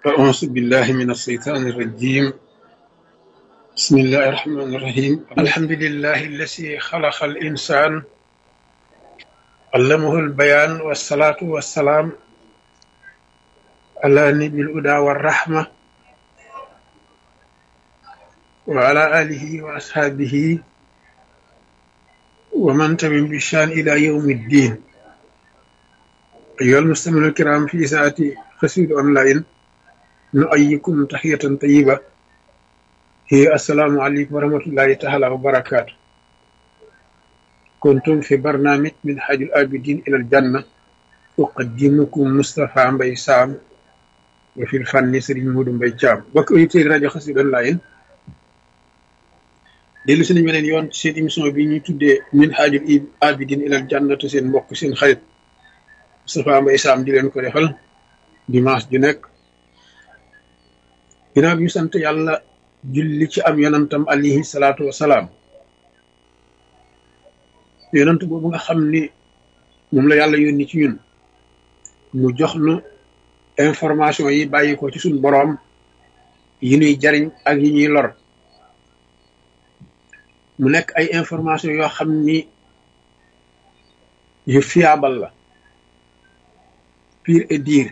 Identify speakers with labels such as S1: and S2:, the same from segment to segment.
S1: أعوذ بالله من الشيطان الرجيم بسم الله الرحمن الرحيم الحمد لله الذي خلق الإنسان علمه البيان والصلاة والسلام على نبي الهدى والرحمة وعلى آله وأصحابه ومن تبع بشان إلى يوم الدين أيها المستمعون الكرام في ساعة قصيدة أونلاين نؤيكم تحية طيبة هي السلام عليكم ورحمة الله تعالى وبركاته كنتم في برنامج من حاج الآبدين إلى الجنة أقدمكم مصطفى مبي سام وفي الفن سرين مود مبي جام بك أيتي راجو قصيدة أونلاين dellu si nañ beneen yoon seen émission bi ñuy tuddee min haajul abidin ilal jannatu seen mbokk seen xarit Moustapha Mbaye Sam di leen ko defal dimanche ju nekk ginnaaw bi ñu sant yàlla julli ci am yonantam alayhi salaatu wasalaam yonant boobu nga xam ni moom la yàlla yónni ci ñun mu jox nu information yi bàyyi ko ci suñ boroom yi ñuy jariñ ak yi ñuy lor mu nekk ay information yoo xam ni yu fiable la pire et dire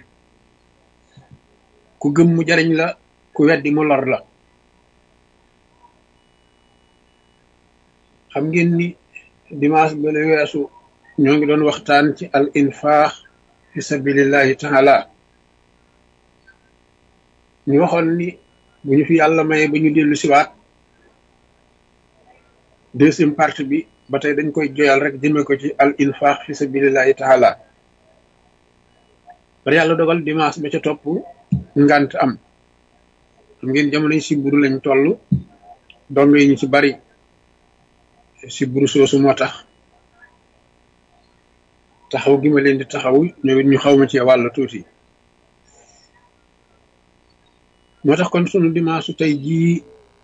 S1: ku gëm mu jariñ la ku weddi mu lor la xam ngeen ni dimanche ba la weesu ñoo ngi doon waxtaan ci al infaax fi sabilillahi taala ñu waxoon ni bu ñu fi yàlla maye ba ñu dellu siwaat deuxième partie bi ba tey dañ koy joyal rek jëme ko ci al infaq fi sabilillahi taala bari yàlla dogal dimanche ba ca topp ngant am xam ngeen jamono yi siburu lañ toll dong yi ñu ci bari siburu soosu moo tax taxaw gi ma leen di taxaw ñoom it ñu xaw ma ci wàll tuuti moo tax kon sunu dimanche tey jii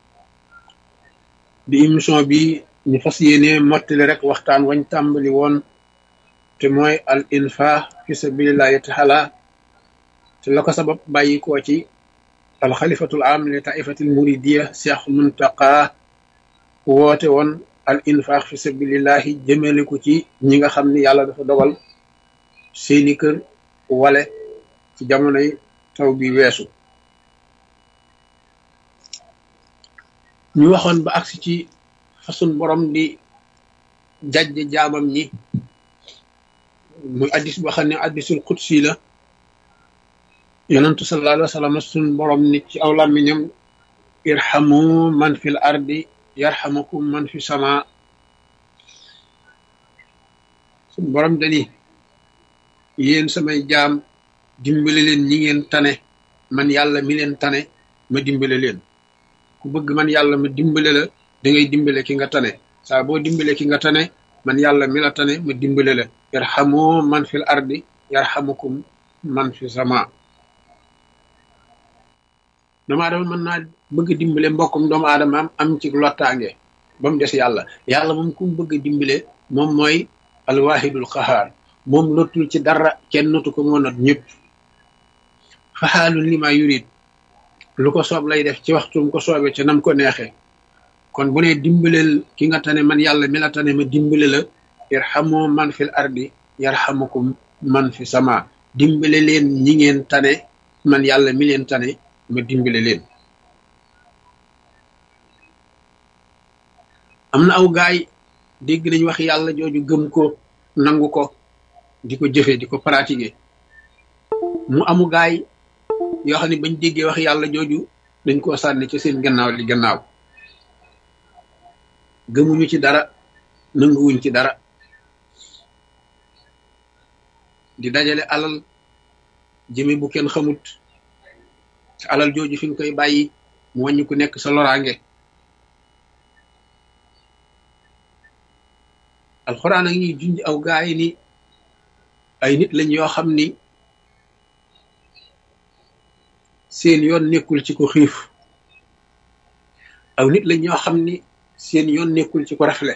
S1: di émission bi ñu fas yéene mottali rek waxtaan wañ tàmbali woon te mooy al infaq fi sabilillahi taala te la ko sabab bàyyi koo ci al xalifatul am li taifatil muridiya cheikh muntaqa woote woon al infaq fi sabilillahi jëmale ko ci ñi nga xam ni yàlla dafa dogal seeni kër wale ci jamonoy taw bi weesu ñu waxoon ba agsi ci façon borom di jajj jaamam ñi muy addis boo xam ne addisul qudsi la yonentu sallallahu alayhi wa sallam sun borom ni ci aw làmmiñam irhamu man fil ardi yarhamukum man fi sama sun borom dani yéen samay jaam dimbale leen ñi ngeen tane man yàlla mi leen tane ma dimbale leen ku bëgg man yàlla ma dimbale la da ngay dimbale ki nga tane saa boo dimbale ki nga tane man yàlla mi la tane ma dimbale la yarhamu man fil ardi yarhamukum man fi sama doomu aadama mën naa bëgg dimbale mbokkum doomu aadama am am ci lottaange ba mu des yàlla yàlla moom ku mu bëgg dimbale moom mooy alwahidul qahaar moom lottul ci dara kenn notu ko moo not ñëpp faxaalun lima yurid lu ko soob lay def ci waxtum ko soobee ca nam ko neexee kon bu ne dimbaleel ki nga tane man yàlla mi la tane ma dimbale la irhamu man fil ardi yarhamukum man fi sama dimbale leen ñi ngeen tane man yàlla mi leen tane ma dimbale leen am na aw gaay dégg nañ wax yàlla jooju gëm ko nangu ko di ko jëfe di ko pratiquer mu amu gaay yoo xam ne bañ déggee wax yàlla jooju dañ koo sànni ci seen gannaaw li gannaaw gëmuñu ci dara nanguwuñ ci dara di dajale alal jëme bu kenn xamut te alal jooju fi nga koy bàyyi mu wàññi ku nekk sa loraange alxuraan ak ñuy junj aw gaay ni ay nit lañ yoo xam ni seen yoon nekkul ci ko xiif aw nit lañ ñoo xam ni seen yoon nekkul ci ko rafle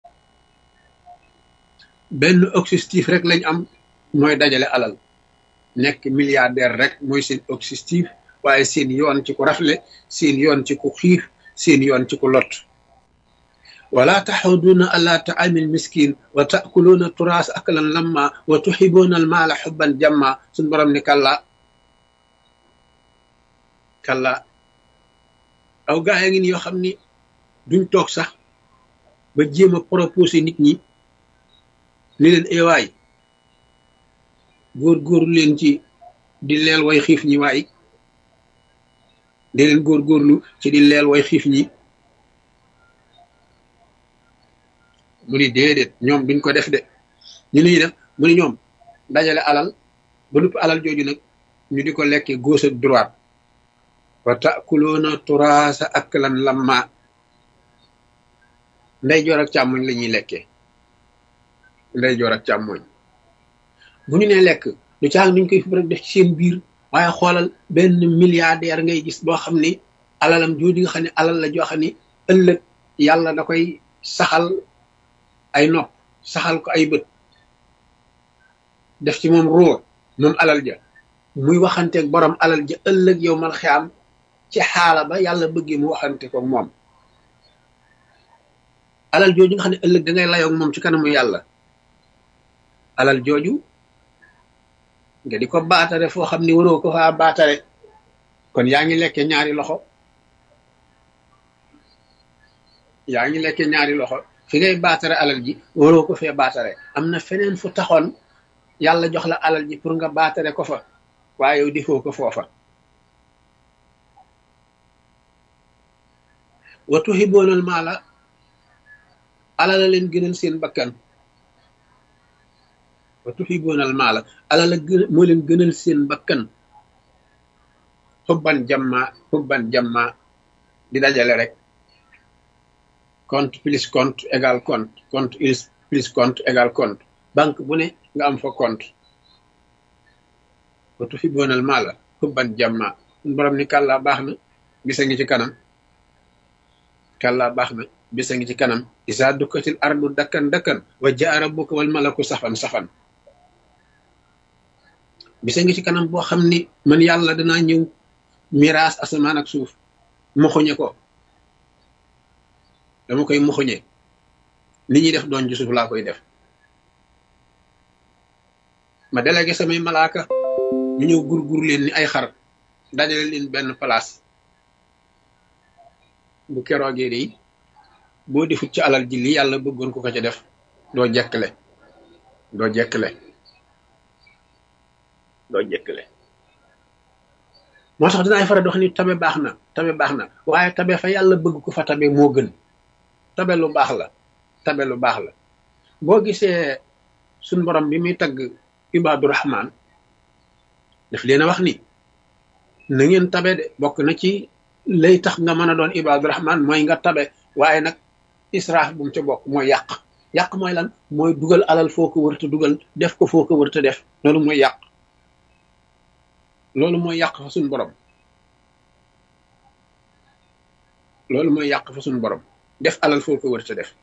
S1: benn objectif rek lañ am mooy dajale alal nekk milliardaire rek mooy seen objectif waaye seen yoon ci ku rafle seen yoon ci ku xiif seen yoon ci ku lot wala taxuduuna ala taamil miskin wa taakuluuna turaas aklan lamma wa tuxibuuna almaala xubban jamma suñ borom ni kalla kalla aw gaa ya ngi ni yoo xam ni duñ toog sax ba jéem a proposé nit ñi ni leen ewaay góor-góorlu leen ci di leel way xiif ñi waay di leen góor-góorlu ci di leel way xiif ñi mu ni déedéet ñoom duñ ko def de ñu nuy def mu ni ñoom dajale alal ba nupp alal jooju nag ñu di ko lekkee gauche ak droite wa takuloona turaasa aklan lamma ndey joor ak càmmoñ la ñuy lekkee ndey joor ak càmmoñ bu ñu nee lekk du caag duñ koy fi rek def ci seen biir waaye xoolal benn milliardaire ngay gis boo xam ni alalam jooju nga xam ne alal la joo xam ni ëllëg yàlla da koy saxal ay nopp saxal ko ay bët def ci moom ruur moom alal ja muy waxanteeg borom alal ja ëllëg yow mal xiyaam ci xaala ba yàlla bëggee mu waxante ko moom alal jooju nga xam ne ëllëg da ngay layoog moom ci kanamu yàlla alal jooju nga di ko baatare foo xam ni waroo ko faa baatare kon yaa ngi lekke ñaari loxo yaa ngi lekke ñaari loxo fi ngay baatare alal ji waroo ko fee baatare am na feneen fu taxoon yàlla jox la alal ji pour nga baatare ko fa waaye yow defoo ko foofa wa tuhiboonal maala alal la leen gënal seen bakkan wa tuhiboonal maala alal la gën moo leen gënal seen bakkan xubban jamma xubban jamma di dajale rek compte plus compte égal compte compte plus compte égal compte banque bu ne nga am fa compte wa tuhiboonal maala xubban jamma borom ni kàllaa baax na bisa ngi ci kanam kàllaa baax na bisa ngi ci kanam isa dukkatil ardu dakkan dakkan wa jaa rabbuka wal malaku safan safan bisa ngi ci kanam boo xam ni man yàlla danaa ñëw miraas asamaan ak suuf moxuñe ko dama koy moxuñe li ñuy def doon ci suuf laa koy def ma délégué samay malaaka ñu ñëw gur-gur leen ni ay xar dajale leen benn place bu keroogee de boo defut ci alal ji li yàlla bëggoon ko ko ca def doo jekkle doo jekkle doo jekkle moo tax dinaay faral di wax ni tabe baax na tabe baax na waaye tabe fa yàlla bëgg ko fa tabe moo gën tabe lu baax la tabe lu baax la boo gisee suñ borom bi muy tagg ibaadu rahmaan daf leen a wax ni na ngeen tabe de bokk na ci lay tax nga mën a doon ibaadu rahmaan mooy nga tabe waaye nag israaf bu mu ca bokk mooy yàq yàq mooy lan mooy dugal alal foo ko wërta dugal def ko foo ko wërta def loolu mooy yàq loolu mooy yàq fa suñ borom loolu mooy yàq fa suñ borom def alal foo ko wërta def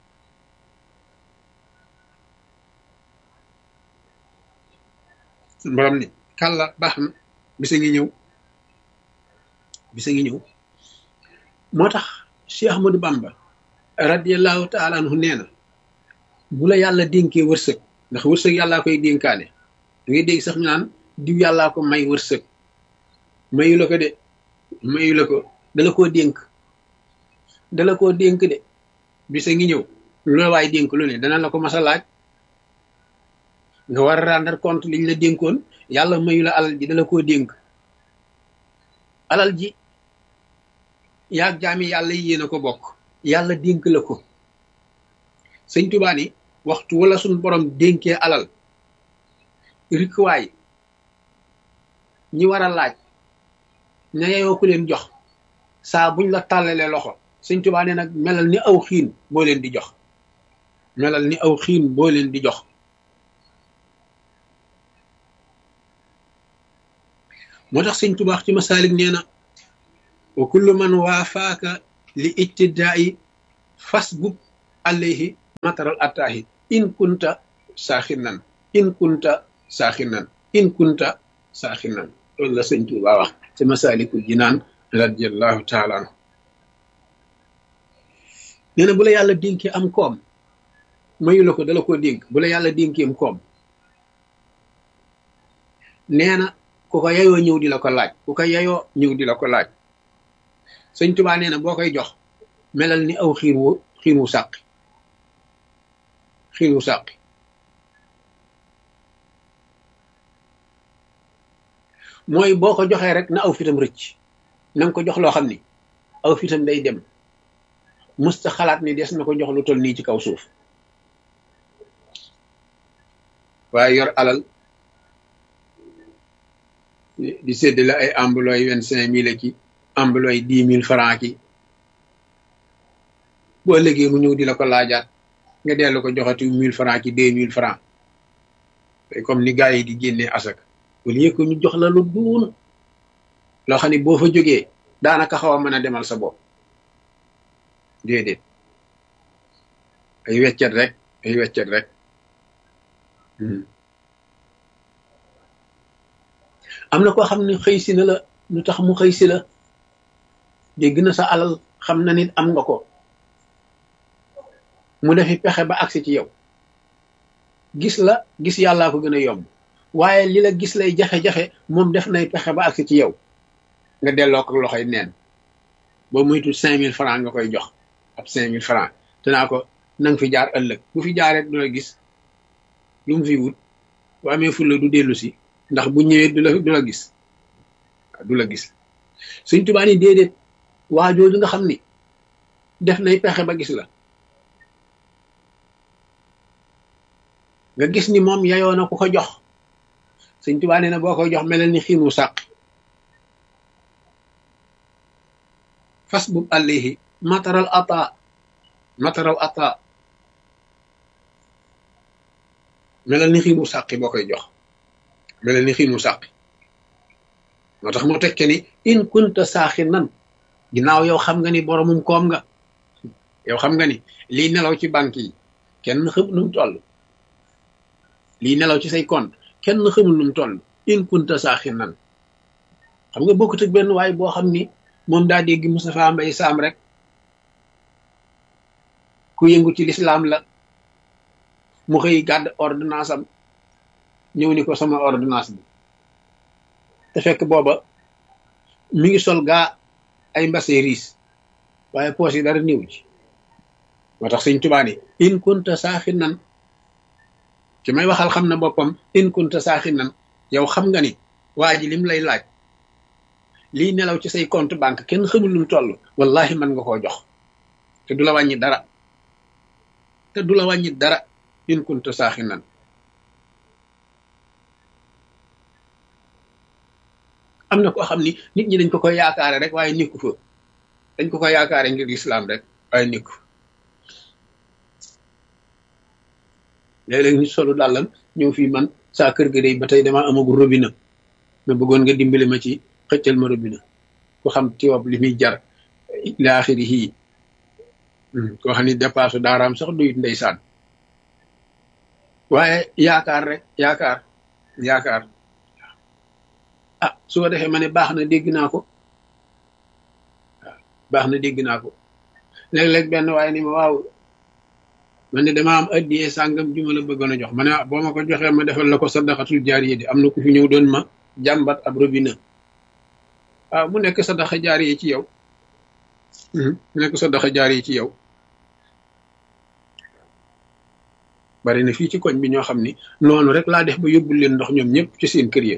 S1: suñ borom ni kàlla baax na bisa ngi ñëw bisa ngi ñëw moo tax Cheikh Ahmadou Bamba radiallahu taala anhu nee na bu la yàlla dénkee wërsëg ndax wërsëg yàllaa koy dénkaane da ngay dégg sax ñu naan diw yàllaa ko may wërsëg mayu la ko de mayu la ko dala koo dénk dala koo dénk de bisa ngi ñëw lu la waay dénk lu ne dana la ko mas a laaj nga war a rendre compte liñ la dénkoon yàlla mayu la alal ji dala koo dénk alal ji yaag jaami yàlla yi yéen a ko bokk yàlla dénk la ko sëñ Tuubaa ni waxtu wala suñ borom dénkee alal rikwaay ñi war a laaj ña yeyoo ku leen jox saa buñ la tàllalee loxo sëñ Tuubaa ne nag melal ni aw xiin boo leen di jox melal ni aw xiin boo leen di jox moo tax sëñ Tuubaa ci masaalik nee na wa kullu man waafaaka li ittidaa'i fasbub alayhi mataral attaahi in kunta saaxinan in kunta saaxinan in kunta saaxinan loolu la sëñ Tuuba wax ci masalikul jinaan radiallahu taala anhu nee na bu la yàlla dénkee am koom mayu la ko dala ko dénk bu la yàlla dénkee am koom nee na ku ko yayoo ñëw di la ko laaj ku ko yayoo ñëw di la ko laaj sëñ Tuuba nee na boo koy jox melal ni aw xiir wu xiir wu sàqi xiir wu sàqi mooy boo ko joxee rek na aw fitam rëcc na nga ko jox loo xam ni aw fitam day dem musta xalaat ni des na ko jox lu toll nii ci kaw suuf waaye yor alal di séddale ay ambulooy vingt cinq mille ki ambulooy dix mille franc ki boo ëllëgee mu ñëw di la ko laajaat nga dellu ko joxati mille franc ki deux mille franc comme ni gars yi di génnee asak au lieu que ñu jox la lu duun loo xam ne boo fa jógee daanaka xaw a mën a demal sa bopp déedéet ay weccet rek ay weccet rek am na koo xam ne xëy si na la lu tax mu xëy si la dégg na sa alal xam na nit am nga ko mu defi pexe ba agsi ci yow gis la gis yàllaa ko gën a yomb waaye li la gis lay jafe-jafe moom def nay pexe ba agsi ci yow nga delloo ko loxoy neen boo muytu cinq mille franc nga koy jox ab cinq mille franc te naa ko nanga fi jaar ëllëg bu fi jaaree du la gis lu mu fi wut bu amee fulla du dellu si ndax bu ñëwee du la du la gis du la gis suñ tubaa ni déedéet waa jooju nga xam ni def nay pexe ba gis la nga gis ni moom yayoo na ku ko jox suñ tubaa nee na boo koy jox melal ni xiinu sàq fas bub àllihi mataral ata mataral ata melal ni xiinu sàqi boo koy jox melal ni xiinu sàqi moo tax mu tekke ni in kunta saaxi nan ginnaaw yow xam nga ni boromum koom nga yow xam nga ni lii nelaw ci banque yi kenn xamul nu mu toll lii nelaw ci say compte kenn xamul nu mu toll in kunta saaxi nan xam nga bokkut ak benn waay boo xam ni moom daa dégg Moustapha Mbaye Sam rek ku yëngu ci lislaam la mu xëy gàdd ordonnance am ñëw ni ko sama ordonnance bi te fekk booba mi ngi sol gaa ay mbase riis waaye poos yi dara néew ci moo tax sëñ Tuubaa ni in kunta saaxi nan ci may waxal xam na boppam in kunta saaxi nan yow xam nga ni waa ji lim lay laaj lii nelaw ci say compte banque kenn xamul lu mu toll wallahi mën nga koo jox te du la wàññi dara te du la wàññi dara in kunta saaxi nan am na koo xam ni nit ñi dañ ko koy yaakaare rek waaye nekku fa dañ ko koy yaakaare ngir lislaam rek waaye nekku léeg-léeg nit solu dàllam ñëw fii man saa kër ga day ba tey dama amagul robinet ma bëggoon nga dimbali ma ci xëccal ma robinet ku xam tiwab li muy jar laaxiri hii koo xam ni dépasse daaraam sax duyut ndeysaan waaye yaakaar rek yaakaar yaakaar ah su ko defee ma ne baax na dégg naa ko waaw baax na dégg naa ko léeg-léeg benn waaye ni ma waaw man ne dama am addiyee sàngam ju ma la bëggoon a jox ma ne boo ma ko joxee ma defal la ko sadaqatul jaariye di am na ku fi ñëw doon ma jàmbat ab robinet waaw mu nekk sadaqa jaariye ci yow mu nekk sadaqa jaariye ci yow bari na fii ci koñ bi ñoo xam ni noonu rek laa def ba yóbbul leen ndox ñoom ñëpp ci seen kër yi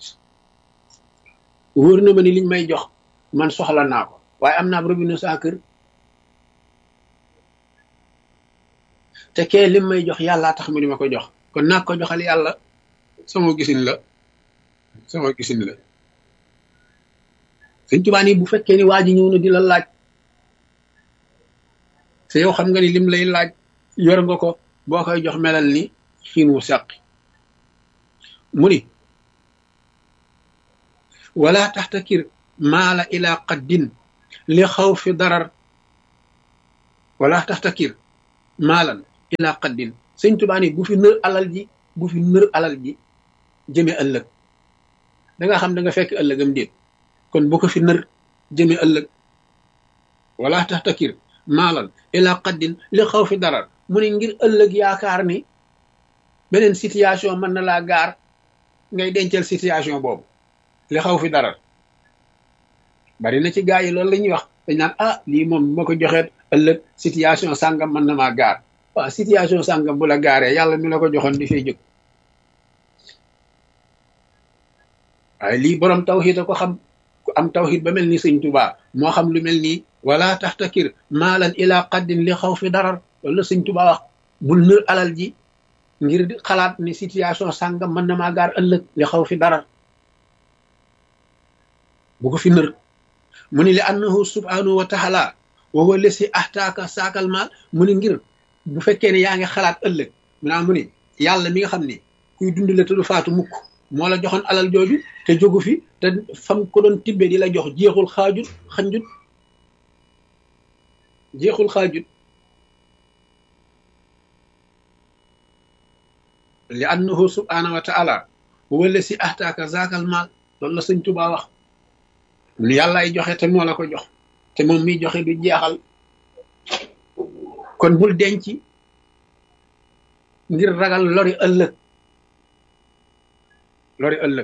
S1: wóor na ma ni liñ may jox man soxla naa ko waaye am naa robinet saa kër te kee lim may jox yàllaa tax mu di ma ko jox kon naa ko joxal yàlla sama gisin la sama gisin la sëñ Tuubaa ni bu fekkee ni waa ji ñëw na di la laaj te yow xam nga ni lim lay laaj yor nga ko boo koy jox melal ni xiin wu sàqi mu ni wala taxtakir maala ila qaddin li xaw fi darar wala taxtakir maalan ila qaddin sëñ Tuubaa ni bu fi nër alal ji bu fi nër alal ji jëme ëllëg da nga xam da nga fekk ëllëgam déet kon bu ko fi nër jëme ëllëg wala tax takir maalan ila qaddin li xaw fi darar mu ne ngir ëllëg yaakaar ni beneen situation mën na laa gaar ngay dencal situation boobu li xaw fi darar bari na ci gaa yi loolu la ñuy wax dañ naan ah lii moom ma ko joxeet ëllëg situation sàngam mën na maa gaar waaw situation sàngam bu la gaaree yàlla mi la ko joxoon di fay jóg waaye lii borom tawxiid a ko xam ku am tawxiid ba mel ni sëñ Tuubaa moo xam lu mel nii wala taxtakir maalan ila qaddin li xaw fi darar loolu la sëñ Tuubaa wax bul nër alal ji ngir di xalaat ni situation sàngam mën na maa gaar ëllëg li xaw fi darar bu ko fi nër mu ni li annahu subhanahu wa taala wa huwa lesi ahtaaka saakal maal mu ni ngir bu fekkee ne yaa ngi xalaat ëllëg mu naa mu ni yàlla mi nga xam ni kuy dund la te du faatu mukk moo la joxoon alal jooju te jógu fi te fam ko doon tibbee di la jox jeexul xaajut xanjut jeexul xaajut li annahu subhanahu wa taala wa huwa lesi ahtaaka saakal maal loolu la sëñ Tuubaa wax lu yàllaay joxe te moo la ko jox te moom miy joxe du jeexal kon bul denc ngir ragal lori ëllëg lori ëllëg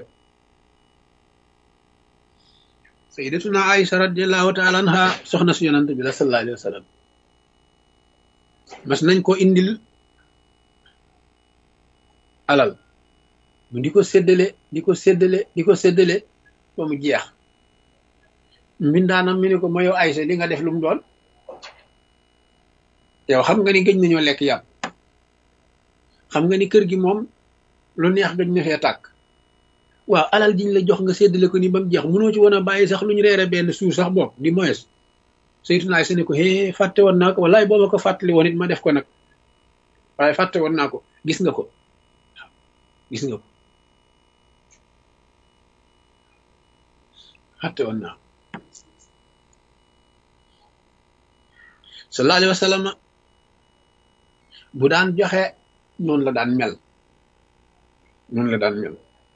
S1: sayyidatuna Aïcha radiallahu taala anha soxna si yonante bi la sallallahu alayhi wa sallam mas nañ ko indil alal mu di ko séddale di ko séddale di ko séddale ba mu jeex mbindaanam mi ne ko ma yow Aysa li nga def lu mu doon yow xam nga ni gëj nañoo lekk yàpp xam nga ni kër gi moom lu neex gëj na fee tàkk waaw alal jiñ la jox nga séddale ko ni ba mu jeex mënoo ci woon a bàyyi sax lu ñu reere benn suur sax bopp di moyes saytuna Aysa ne ko hee fàtte woon naa ko wallaay boo ma ko fàttali woon it ma def ko nag waaye fàtte woon naa ko gis nga ko waaw gis nga ko fàtte woon naa ko sallallahu alayhi wa sallam bu daan joxe noonu la daan mel noonu la daan mel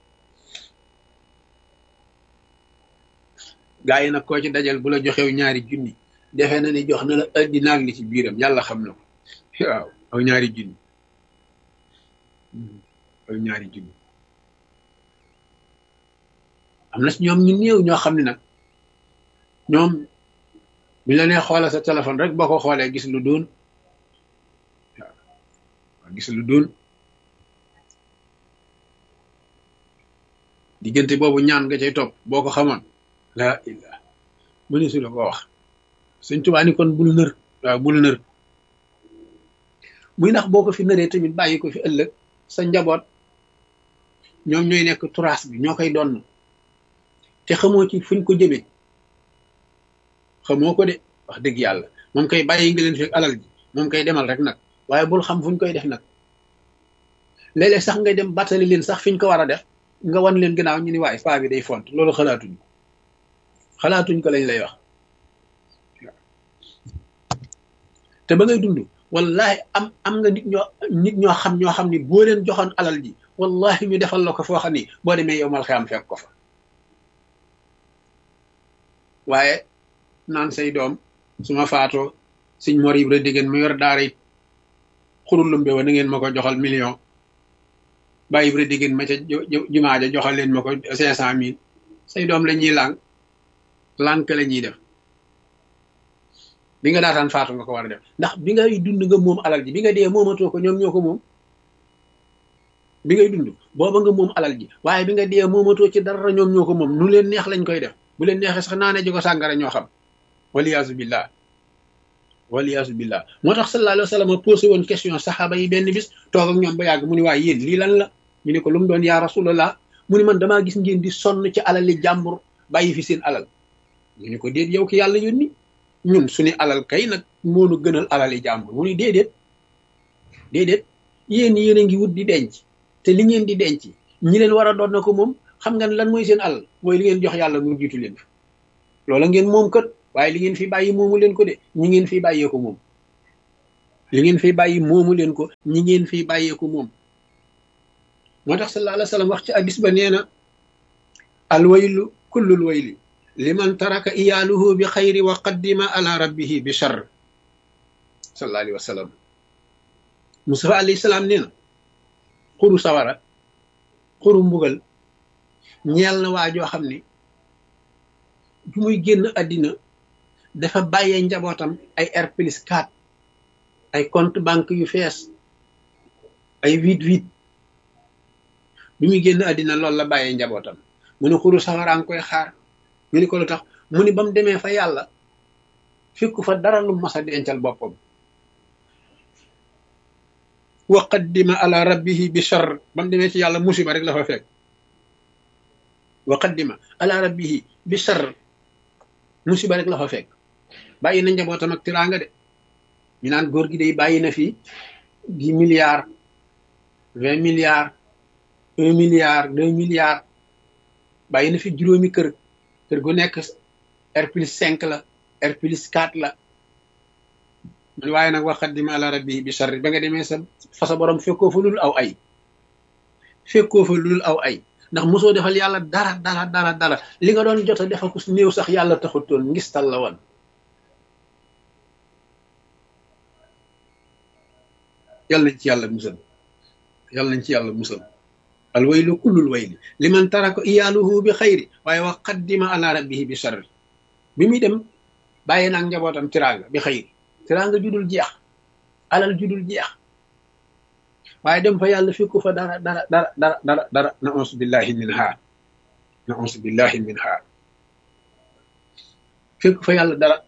S1: gaa yi nag koo ci dajal bu la joxew ñaari junni defe na ni jox na la addina ak li ci biiram yàlla xam na ko waaw aw ñaari junni aw ñaari junni am na si ñoom ñu néew ñoo xam ne nag ñoom bi la nee xoolal sa téléphone rek boo ko xoolee gis lu doon waaw gis lu doon diggante boobu ñaan nga cay topp boo ko xamoon la illah mëni su la ko wax Sëñ Tuubaa ni kon bul nër waaw bul nër muy ndax boo ko fi nëree tamit bàyyi ko fi ëllëg sa njaboot ñoom ñooy nekk turaas bi ñoo koy donn te xamoo ci fuñ ko jëmee xamoo ko de wax dëgg yàlla moom koy bàyyi nga leen fi alal ji moom koy demal rek nag waaye bul xam fuñ koy def nag léeg-léeg sax ngay dem battali leen sax fiñ ko war a def nga wan leen gannaaw ñu ni waaye paa bi day font loolu xalaatuñ ko xalaatuñ ko lañ lay wax te ba ngay dund wallahi am am nga nit ñoo nit ñoo xam ñoo xam ni boo leen joxoon alal ji wallahi ñu defal la ko foo xam ni boo demee yow mal xiyam fekk ko fa waaye naan say doom su ma faatoo suñ mor yi rek diggéen mu yor daara it xurul lumbe wa na ngeen ma ko joxal million bàyyi rek diggéen ma ca jumaa ja joxal leen ma ko cinq cent mille say doom la ñuy lànk lànk la ñuy def bi nga daataan faatu nga ko war a def ndax bi ngay dund nga moom alal ji bi nga dee moomatoo ko ñoom ñoo ko moom bi ngay dund booba nga moom alal ji waaye bi nga dee moomatoo ci dara ñoom ñoo ko moom nu leen neex lañ koy def bu leen neexee sax naane ji ko sàngara ñoo xam waliyaasu billah waliyaasu billah moo tax sallallahu alayhi wa sallam posé woon question saxaaba yi benn bis toog ak ñoom ba yàgg mu ni waaye yéen lii lan la ñu ne ko lu mu doon yaa rasulallah mu ni man damaa gis ngeen di sonn ci alali jàmbur bàyyi fi seen alal ñu ne ko déet yow ki yàlla yónni ñun suñu alal kay nag moonu gënal alali jàmbur mu ni déedéet déedéet yéen yéen a ngi wut di denc te li ngeen di denc ñi leen war a doon na ko moom xam nga lan mooy seen alal mooy li ngeen jox yàlla mu jiitu leen fi loola ngeen moom kat waaye li ngeen fi bàyyi moomu leen ko de ñi ngeen fi bàyyee ko moom li ngeen fi bàyyi moomu leen ko ñi ngeen fi bàyyee ko moom moo tax sallallahu alayhi wa sallam wax ci hadis ba nee na alwaylu kullul wayli liman taraka iyaaluhu bi xayri wa qaddima ala rabbihi bi char sallallahu alayhi wa sallam Mustafa alayhi salaam nee na xuru sawara xuru mbugal ñeel na waa joo xam ni bu muy génn àddina dafa bàyyee njabootam ay R plus 4 ay compte banque yu fees ay huit huit bi muy génn àddina loolu la bàyyee njabootam mu ne xuru sawara nga koy xaar ñu ni ko lu tax mu ni ba mu demee fa yàlla fekku fa dara lu mas a dencal boppam wa qaddima ala rabbihi bi char ba mu demee ci yàlla musiba rek la fa fekk wa qaddima ala rabbihi bi char musiba rek la fa fekk bàyyi na njabootam ak tiraanga de ñu naan góor gi day bàyyi na fi dix milliards vingt milliards un milliard deux milliards bàyyi na fi juróomi kër kër gu nekk R plus cinq la R plus quatre la man waaye nag waxaddima ala rabbi bi charri ba nga demee sa fa sa borom fekkoo fa lul aw ay fekkoo fa lul aw ay ndax mosoo defal yàlla dara dara dara dara li nga doon jot a defal ko su néew sax yàlla taxutoon ngistal la woon yàlla nañ ci yàlla musal yàlla nañ ci yàlla musal al waylu kullul wayli liman taraka iyaaluhu bi xayri waaye wa qaddima ala rabbihi bi charri bi muy dem bàyyi naag njabootam tiraanga bi xayri tiraanga judul jeex alal judul jeex waaye dem fa yàlla fekku fa dara dara dara dara dara dara na ons billahi min ha na ons billahi min ha fekku fa yàlla dara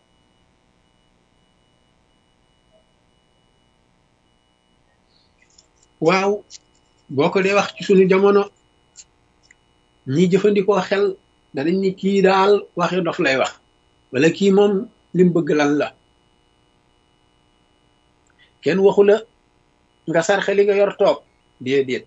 S1: waaw boo ko dee wax ci suñu jamono ñi jëfandikoo xel danañ ni kii daal waxi dof lay wax wala kii moom lim bëgg lan la kenn waxu la nga sarxe li nga yor toog déedéet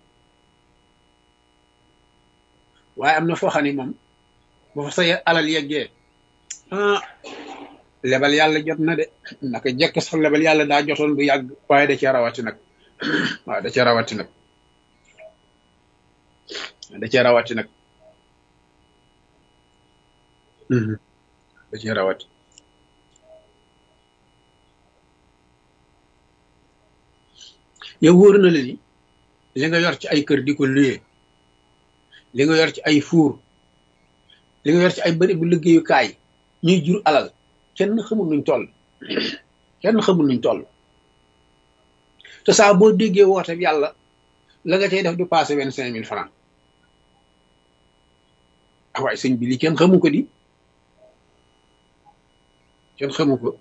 S1: waaye am na foo xam ne moom bu fa say alal yeggee ah lebal yàlla jot na de naka jekk sax lebal yàlla daa jotoon bu yàgg waaye da cee rawati nag waaw da cee rawati nag da cee rawati nag da cee rawati yow wóor na la ni li nga yor ci ay kër di ko luyee li nga yor ci ay fuur li nga yor ci ay bëri bu liggéeyukaay ñuy jur alal kenn xamul nuñ toll kenn xamul nuñ toll te saa boo déggee woote yàlla la nga cay def du passé vingt cinq mille francs ah waaye sëñ bi li kenn xamu ko di kenn xamu ko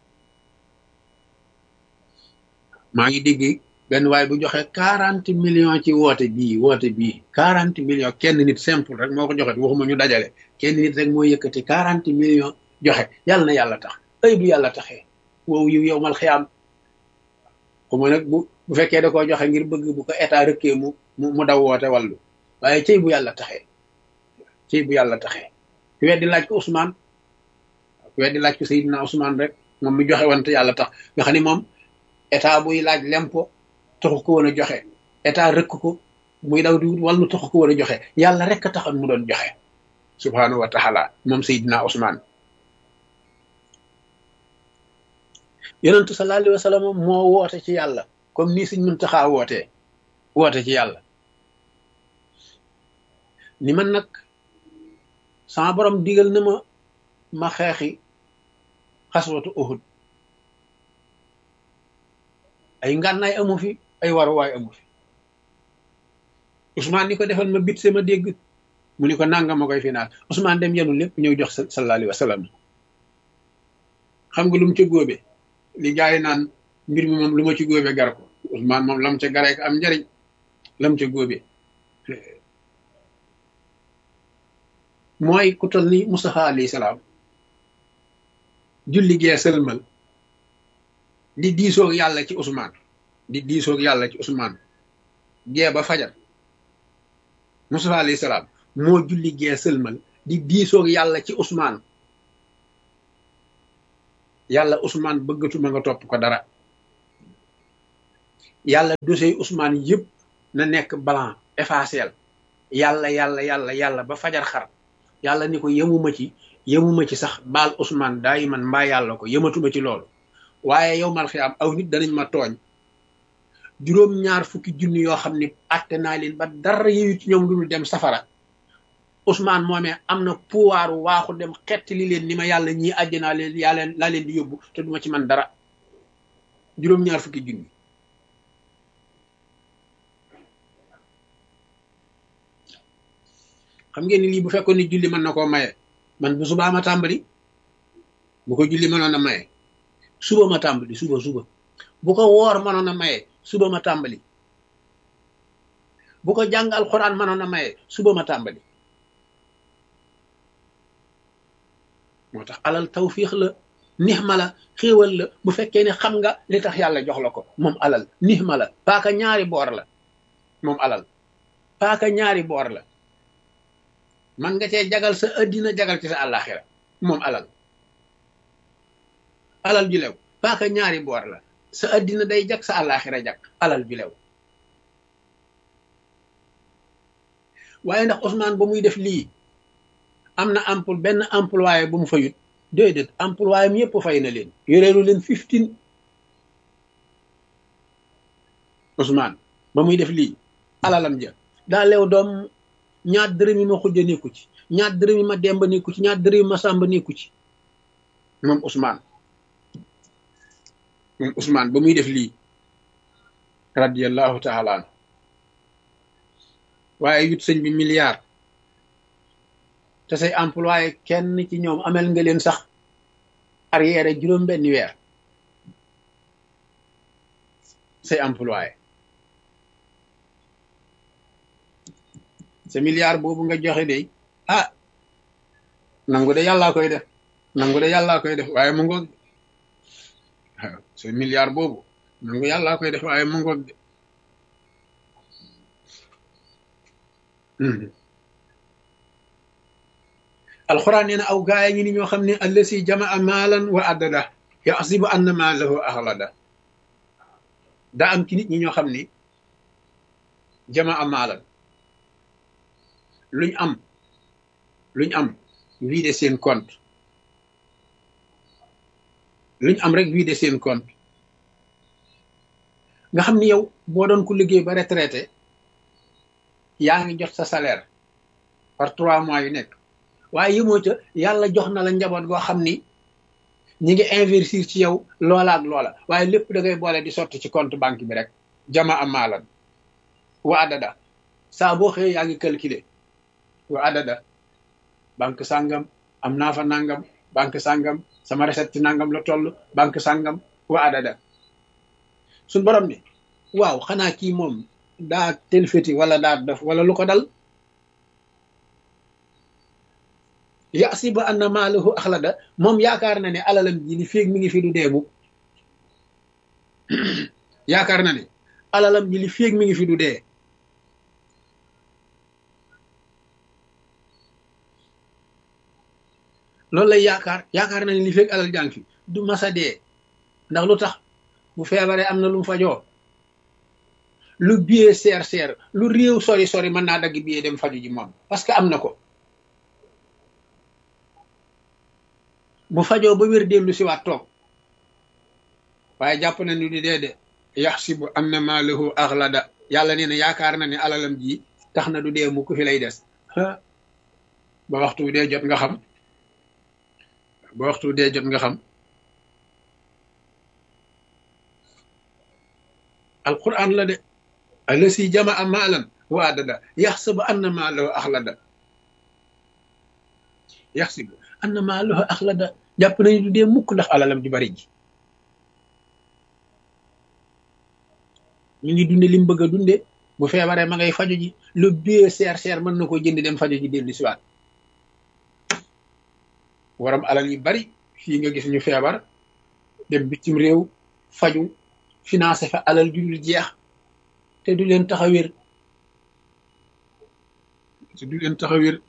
S1: maa ngi dégg benn waaye bu joxe quarante millions ci woote bii woote bii quarante millions kenn nit simple rek moo ko joxe waxuma ñu dajale kenn nit rek moo yëkkati quarante millions joxe yàlla na yàlla tax ay bu yàlla taxee wow yiw yow mal xiyaam xuma nag bu bu fekkee da koo joxe ngir bëgg bu ko état rëkkee mu mu daw woote wàllu waaye cëy bu yàlla taxee cëy bu yàlla taxee ku weddi laaj ko Ousmane ku weddi laaj ko Seydina Ousmane rek moom mi joxe wante yàlla tax nga xam ne moom état buy laaj lempo taxu ko woon a joxe état rëkk ko muy daw di wàllu taxu ko woon a joxe yàlla rek a taxoon mu doon joxe subhanahu wa taala moom Seydina Ousmane yonentu sallallahu alayhi wa sallam moo woote ci yàlla comme nii Sëñ Muntaxa wootee woote ci yàlla ni man nag sama borom digal na ma ma xeexi xaswatu Uhud ay ngànnaay amu fi ay waruwaay amu fi Ousmane ni ko defal ma bit sama dégg mu ni ko nanga ma koy finaal Ousmane dem yenu lépp ñëw jox sallallahu alayhi wa sallam xam nga lu mu ca góobe li gars yi naan mbir mi moom lu ma ci góobe gar ko Ousmane moom lam ca garee am njariñ lam ca góobe mooy ku toll ni Mustafa alayhi salaam julli gee sëlmal di diisoog yàlla ci Ousmane di diisoog yàlla ci Ousmane gee ba fajar Mustafa alayhi salaam moo julli gee sëlmal di diisoog yàlla ci Ousmane yàlla Ousmane bëggatuma nga topp ko dara yàlla dossier Ousmane yëpp na nekk blanc effacé yàlla yàlla yàlla yàlla ba fajar xar yàlla ni ko yemuma ci yemuma ci sax baal Ousmane daay man mbaa yàlla ko yematuma ci loolu waaye yow mal xiyaam aw nit danañ ma tooñ juróom ñaar fukki junni yoo xam ni atte naa leen ba dara yëyu ci ñoom dul dem safara Ousmane moomee am na pouvoir waaxu dem xetti li leen ni ma yàlla ñii àjjanaa leen yàlla laa leen di yóbbu te duma ci man dara juróom ñaar fukki junni xam ngeen ni lii bu fekkoon ni julli mën na koo maye man bu subaa ma tàmbali bu ko julli mënoon a maye suba ma tàmbali suba suba bu ko woor mënoon a maye suba ma tàmbali bu ko jàng alxuraan mënoon a maye suba ma tàmbali moo tax alal tawfiix la nixma la xéewal la bu fekkee ne xam nga li tax yàlla jox la ko moom alal nixma la paaka ñaari boor la moom alal paaka ñaari boor la man nga cee jagal sa addina jagal ci sa àllaaxira moom alal alal ju lew paaka ñaari boor la sa addina day jag sa àllaaxira jag alal ju lew waaye ndax Ousmane ba muy def lii am na emploi benn employé bu mu fayut déedéet employé am yëpp fay na leen yoreelu leen fifteen Ousmane ba muy def lii alalam ja daa lew doom ñaar dërëm yi ma xujja nekku ci ñaar dërëm yi ma demba nekku ci ñaar dërëm yi ma sàmba nekku ci moom Ousmane moom Ousmane ba muy def lii radiyallahu taala an waaye yut sëñ bi milliard te say employé kenn ci ñoom amel nga leen sax arrière juróom benn weer say employé sa milliard boobu nga joxe de ah nangu de yàllaa koy def nangu de yàllaa koy def waaye mu ngoog waaw sa milliard boobu nangu yàllaa koy def waaye mu ngoog de alxuraan nee na aw gaaya ngi ni ñoo xam ne allasi jamaa maalan wa addada yaxsibu anna maalahu axlada daa am ci nit ñi ñoo xam ni jamaa maalan luñ am luñ am vidé seen compte luñ am rek vidé seen compte nga xam ni yow boo doon ku liggéey ba retraité yaa ngi jot sa salaire par trois mois yu nekk waaye yëmoo ca yàlla jox na la njaboot goo xam ni ñi ngi investir ci yow loola ak loola waaye lépp da ngay boole di sotti ci compte banque bi rek jama am maalan wa adada saa boo xëyee yaa ngi calculer wa adada banque sàngam am naa fa nangam banque sàngam sama recette ci nangam la toll banque sàngam wa adada suñ borom ni waaw xanaa kii moom daa telfeti wala daa def wala lu ko dal yasibu anna maalahu axlada moom yaakaar na ne alalam ji li féeg mi ngi fi du deemu yaakaar na ne alalam ji li féeg mi ngi fi du dee loolu lay yaakaar yaakaar na ne li féeg alal jàng fi du masa dee ndax lu tax bu feebaree am na lu mu fajoo lu biyee seer seer lu réew sori sori mën naa dagg biyee dem faju ji moom parce que am na ko bu fajoo ba wér dellu si waat toog waaye jàpp na ni di dee de yaxsibu anna maalahu axlada yàlla nee na yaakaar na ne alalam ji tax na du dee mu ko fi lay des ba waxtu dee jot nga xam ba waxtu dee jot nga xam alquran la de alasi jamaa maalan wa adada yaxsibu anna maalahu axlada yaxsibu anna maalahu axlada jàpp nañu du dee mukk ndax alalam di bari ji mi ngi dunde li mu bëgg a dunde bu feebaree ma ngay faju ji lu bie seer seer mën na ko jënd dem faju ji dellu siwaat waram alal yi bari fii nga gis ñu feebar dem bitim réew faju financé fa alal ju dul jeex te du leen tax a wér te du leen tax a wér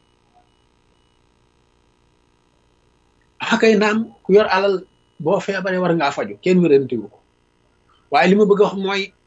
S1: xakay naam ku yor alal boo feebaree war ngaa faju kenn wérantewu ko waaye li ma bëgg a wax mooy